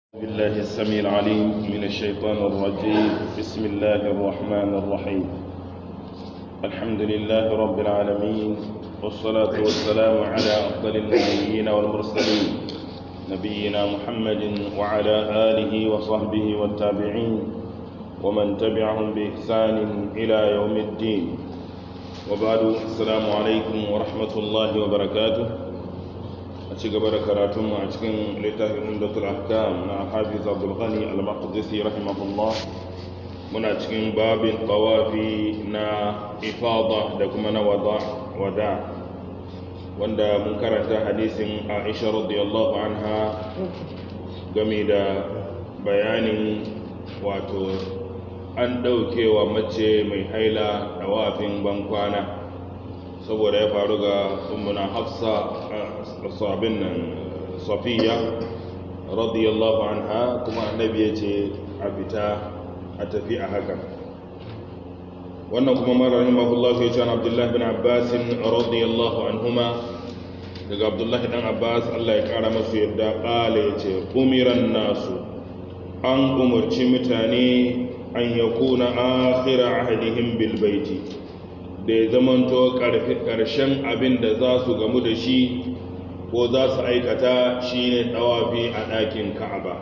بالله السميع العليم من الشيطان الرجيم بسم الله الرحمن الرحيم الحمد لله رب العالمين والصلاة والسلام على أفضل النبيين والمرسلين نبينا محمد وعلى آله وصحبه والتابعين ومن تبعهم بإحسان إلى يوم الدين وبعد السلام عليكم ورحمة الله وبركاته a ci gaba da karatunmu a cikin littafin umdatul ahkam na hafiz abdul ghani al-maqdisi rahimahullah muna cikin babin tawafi na ifada da kuma na wada wanda mun karanta hadisin aisha radiyallahu anha game da bayanin wato an daukewa mace mai haila dawafin bankwana saboda ya faru ga ummuna hafsa sabin nan safiya radiyallahu anha kuma annabi ya ce a fita a tafi a haka wannan kuma mara rahimahullah ya ce abdullahi bin abbas radiyallahu anhuma daga abdullahi dan abbas Allah ya kara masu yadda kala ya ce umiran nasu an umarci mutane an yakuna akhira ahdihim bil baiti da ya zamanto ƙarshen abin da za su gamu da shi ko za su aikata shi ne ɗawafi a ɗakin ka'aba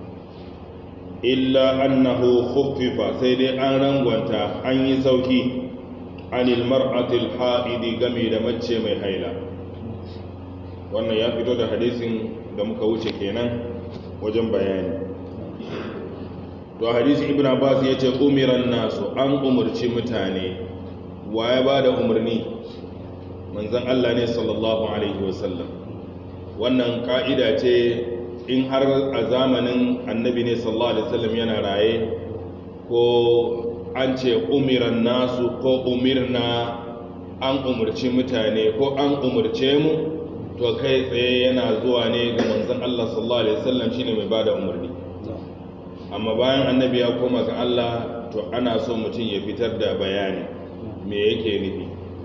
illa annahu khuffifa sai dai an rangwanta an yi sauki anil mar'atil ha'idi game da mace mai haila wannan ya fito da hadisin da muka wuce kenan wajen bayani to hadisi ibn abbas ya ce umiran nasu an umarci mutane wa ya ba da umarni manzan Allah ne sallallahu Alaihi wasallam wannan ka'ida ce in har a zamanin annabi ne sallallahu Alaihi wasallam yana raye ko an ce umiran nasu ko umirna an umarci mutane ko an umarce mu to kai tsaye yana zuwa ne ga manzan Allah sallallahu Alaihi wasallam shine mai ba da umarni amma bayan annabi ya koma ga Allah to ana so mutum ya fitar da bayani me yake nufi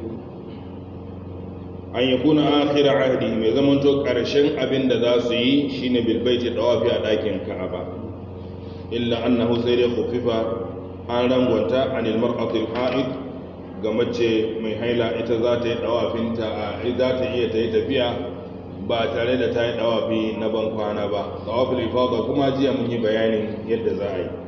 an yi kuna akira ahdi mai zamanto ƙarshen abin da za su yi shine bilbaiti dawafi a ɗakin ka'aba illa annahu sai dai khufifa an rangwanta anil mar'atil ha'id ga mace mai haila ita za ta yi dawafinta a za ta iya ta yi tafiya ba tare da ta yi dawafi na ban kwana ba dawafil ifada kuma jiya mun yi bayanin yadda za a yi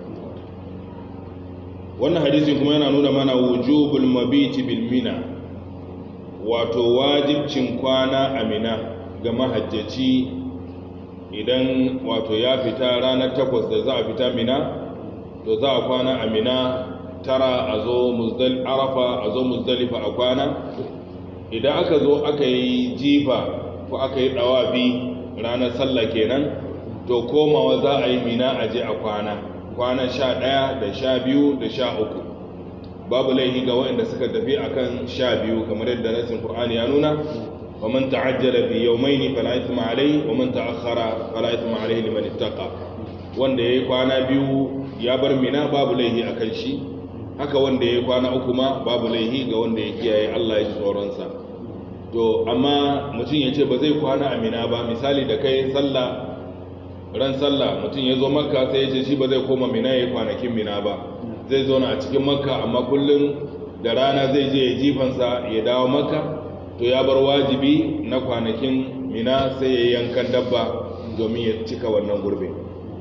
wannan hadisi kuma yana nuna mana wujubul mabiti bil mina wato wajibcin kwana a mina ga mahajjaci idan wato ya fita ranar takwas da za a fita mina to za a kwana a mina tara a zo arafa a zo muzdalifa a kwana idan aka zo aka yi jifa ko aka yi dawabi ranar sallah kenan to komawa za a yi mina a je a kwana kwana sha ɗaya da sha biyu da sha uku babu laihi ga waɗanda suka tafi akan sha biyu kamar yadda nasin Qur'ani ya nuna wa man ta'ajjala fi yawmayni fala ithma alayhi wa man ta'akhkhara fala ithma alayhi liman ittaqa wanda yayi kwana biyu ya bar mina babu laihi akan shi haka wanda yayi kwana uku ma babu laihi ga wanda ya kiyaye Allah ya ji tsoron sa to amma mutum ya ce ba zai kwana a mina ba misali da kai sallah ran sallah mutum ya zo makka sai ya ce shi ba zai koma mina ya kwanakin mina ba zai zo a cikin makka amma kullum da rana zai je ya jifansa ya dawo makka to ya bar wajibi na kwanakin mina sai ya yankan dabba domin ya cika wannan gurbe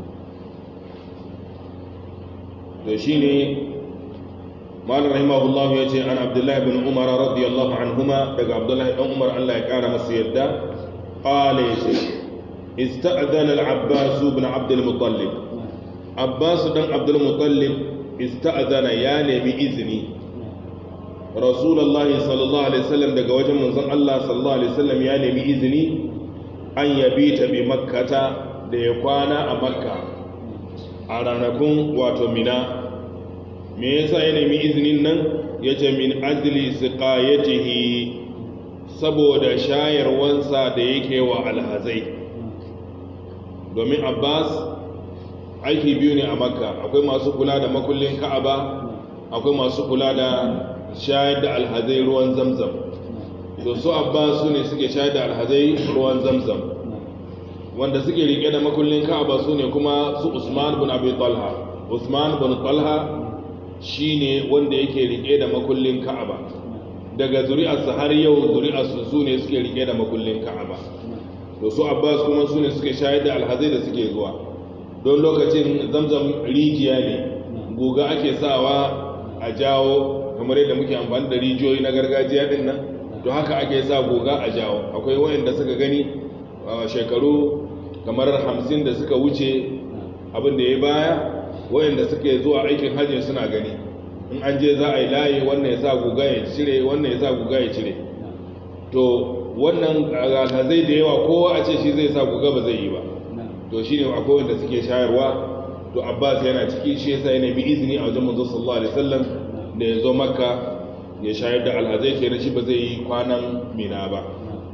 to shi ne malar rahimahullahu ya ce an abdullahi bin umar radiyallahu anhuma daga abdullahi ɗan umar allah ya ƙara masu yadda ƙala ya ce استأذن العباس بن عبد المطلب عباس بن عبد المطلب استأذن يا نبي إذني رسول الله صلى الله عليه وسلم daga wajen manzon Allah sallallahu alaihi wasallam ya nemi izini an yabita bi makkata da ya kwana a makka a ranakun wato mina me yasa ya nemi izinin nan yace min ajli siqayatihi saboda shayarwansa da yake wa alhazai domin abbas aiki biyu ne a makka akwai masu kula da makullin ka'aba akwai masu kula da shayar da alhazai ruwan zamzam to su abbas su ne suke shayar da alhazai ruwan zamzam wanda suke rike da makullin ka'aba su ne kuma su usman bin abi talha usman bin talha shine wanda yake rike da makullin ka'aba daga zuri'arsa har yau zuri'arsu su ne suke rike da makullin ka'aba to su abbas kuma su ne suke shayar da alhazai da suke zuwa don lokacin zamzam rijiya ne guga ake sawa a jawo kamar yadda muke amfani da rijiyoyi na gargajiya din nan to haka ake sa guga a jawo akwai wayanda suka gani shekaru kamar hamsin da suka wuce abin da ya baya wayanda suke zuwa aikin hajji suna gani in an je za a yi layi wannan ya sa guga ya cire wannan ya sa guga ya cire to wannan alhazai da yawa kowa a ce shi zai sa guga ba zai yi ba to shine akwai wanda suke shayarwa to abbas yana ciki shi yasa ya nemi izini a wajen manzo sallallahu alaihi wasallam da ya zo makka ya shayar da alhazai kenan shi ba zai yi kwanan mina ba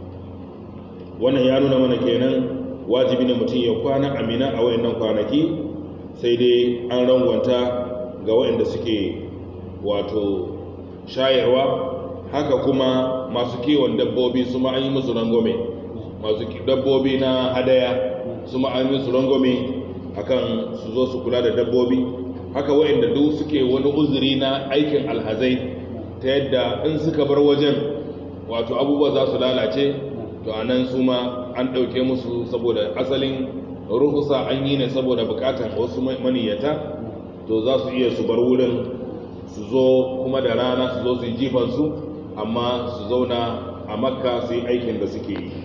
wannan ya nuna mana kenan wajibi ne mutum ya kwana a mina a wayannan kwanaki sai dai an rangwanta ga wayanda suke wato shayarwa haka kuma masu kiwon dabbobi su ma an yi musu rangwame masu dabbobi na hadaya su ma an yi musu rangwame akan su zo su kula da dabbobi haka wa'inda duk suke wani uzuri na aikin alhazai ta yadda in suka bar wajen wato abubuwa za su lalace to a nan su ma an ɗauke musu saboda asalin ruhusa an yi ne saboda bukatar wasu maniyyata to za su iya su bar wurin su zo kuma da rana su zo su yi jifansu amma su zauna a makka su yi aikin da suke yi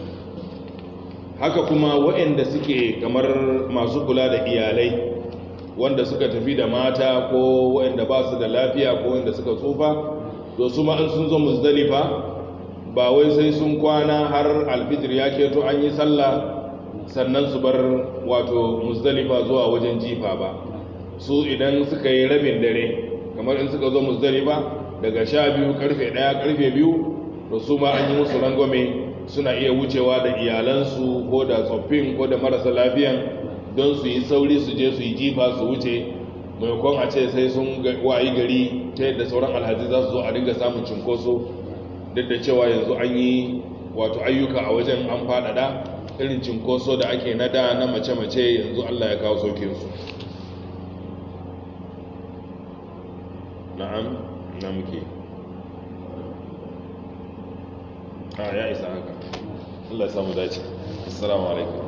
haka kuma waɗanda suke kamar masu kula da iyalai wanda suka tafi da mata ko waɗanda ba su da lafiya ko wanda suka tsufa to su ma in sun zo muzdalifa ba wai sai sun kwana har alfijir ya keto an yi sallah sannan su bar wato muzdalifa zuwa wajen jifa ba su idan suka yi rabin dare kamar in suka zo muzdalifa daga sha biyu karfe ɗaya karfe biyu to su ma an yi musu rangwame suna iya wucewa da iyalansu ko da tsoffin ko da marasa lafiyan don su yi sauri su je su yi jifa su wuce maimakon a ce sai sun wayi gari ta yadda sauran alhazi za su zo a dinga samun cinkoso duk da cewa yanzu an yi wato ayyuka a wajen an faɗaɗa irin cinkoso da ake na da na mace-mace yanzu allah ya kawo saukinsu na'am na muke a ya isa haka Allah ya samu dace assalamu alaikum